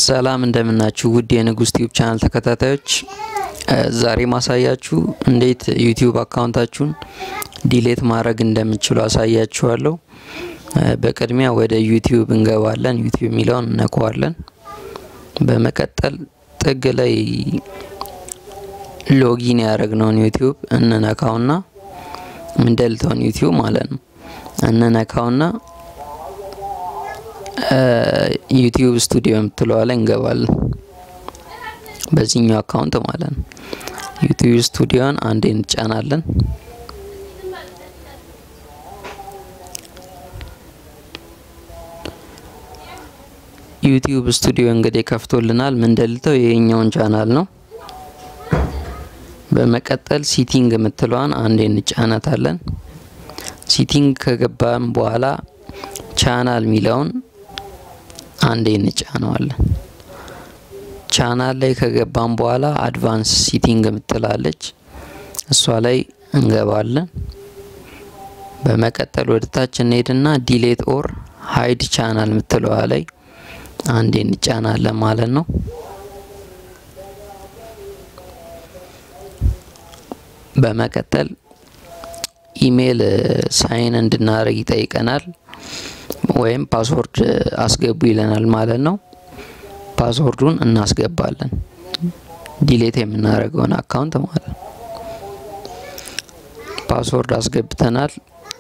ሰላም እንደምናችሁ ውድ የንጉስ ቲዩብ ቻናል ተከታታዮች፣ ዛሬ ማሳያችሁ እንዴት ዩቲዩብ አካውንታችሁን ዲሌት ማድረግ እንደምችሉ አሳያችኋለሁ። በቅድሚያ ወደ ዩቲዩብ እንገባለን። ዩቲዩብ የሚለውን እነከዋለን። በመቀጠል ጥግ ላይ ሎጊን ያደረግነውን ዩቲዩብ እንነካውና ምንደልተውን ዩቲዩብ ማለት ነው እንነካውና ዩቲዩብ ስቱዲዮ የምትለዋ ላይ እንገባለን። በዚህኛው አካውንት ማለት ነው። ዩቲዩብ ስቱዲዮን አንዴ እንጫናለን። ዩቲዩብ ስቱዲዮ እንግዲህ ከፍቶልናል። ምንደልተው ይሄኛውን ቻናል ነው። በመቀጠል ሲቲንግ የምትለዋን አንዴ እንጫናታለን። ሲቲንግ ከገባን በኋላ ቻናል የሚለውን አንዴ እንጫነዋለን። ቻናል ላይ ከገባን በኋላ አድቫንስ ሲቲንግ የምትላለች እሷ ላይ እንገባለን። በመቀጠል ወደ ታች እንሄድና ዲሌት ኦር ሀይድ ቻናል የምትለዋ ላይ አንዴ እንጫናለን ማለት ነው። በመቀጠል ኢሜይል ሳይን እንድናደርግ ይጠይቀናል። ወይም ፓስወርድ አስገቡ ይለናል ማለት ነው። ፓስወርዱን እናስገባለን ዲሌት የምናደርገውን አካውንት ማለት ነው። ፓስወርድ አስገብተናል።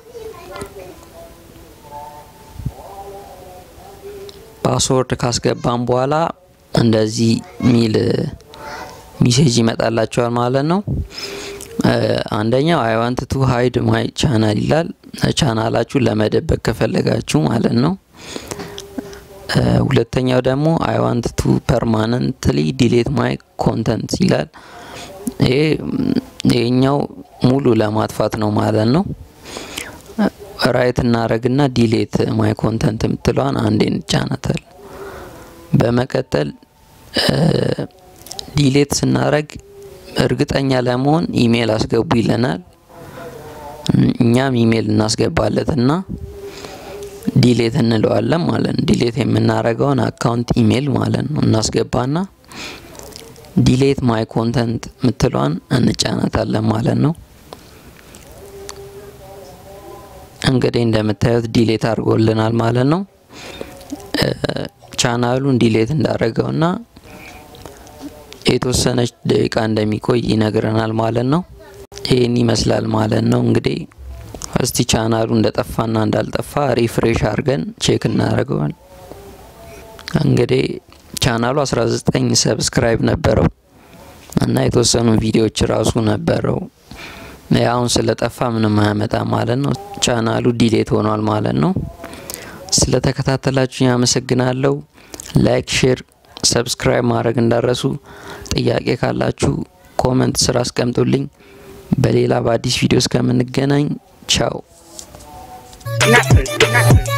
ፓስወርድ ካስገባን በኋላ እንደዚህ ሚል ሚሴጅ ይመጣላቸዋል ማለት ነው። አንደኛው አይ ዋንት ቱ ሀይድ ማይ ቻናል ይላል። ቻናላችሁን ለመደበቅ ከፈለጋችሁ ማለት ነው። ሁለተኛው ደግሞ አይ ዋንት ቱ ፐርማነንትሊ ዲሌት ማይ ኮንተንት ይላል። ይሄ ይሄኛው ሙሉ ለማጥፋት ነው ማለት ነው። ራይት እናረግና ዲሌት ማይ ኮንተንት የምትለዋን አንዴ እንጫናታል። በመቀጠል ዲሌት ስናረግ እርግጠኛ ለመሆን ኢሜይል አስገቡ ይለናል። እኛም ኢሜይል እናስገባለት እና ዲሌት እንለዋለን ማለት ነው። ዲሌት የምናደርገውን አካውንት ኢሜይል ማለት ነው እናስገባና ዲሌት ማይ ኮንተንት ምትለዋን እንጫናታለን ማለት ነው። እንግዲህ እንደምታዩት ዲሌት አድርጎልናል ማለት ነው። ቻናሉን ዲሌት እንዳደረገውና የተወሰነች ደቂቃ እንደሚቆይ ይነግረናል ማለት ነው። ይህን ይመስላል ማለት ነው። እንግዲህ እስቲ ቻናሉ እንደጠፋና እንዳልጠፋ ሪፍሬሽ አድርገን ቼክ እናደርገዋል። እንግዲህ ቻናሉ 19 ሰብስክራይብ ነበረው እና የተወሰኑ ቪዲዮዎች ራሱ ነበረው። አሁን ስለጠፋ ምንም አያመጣ ማለት ነው። ቻናሉ ዲሌት ሆኗል ማለት ነው። ስለተከታተላችሁ ያመሰግናለሁ። ላይክ፣ ሼር ሰብስክራይብ ማድረግ እንዳረሱ። ጥያቄ ካላችሁ ኮመንት ስራ አስቀምጡልኝ። በሌላ በአዲስ ቪዲዮ እስከምንገናኝ ቻው።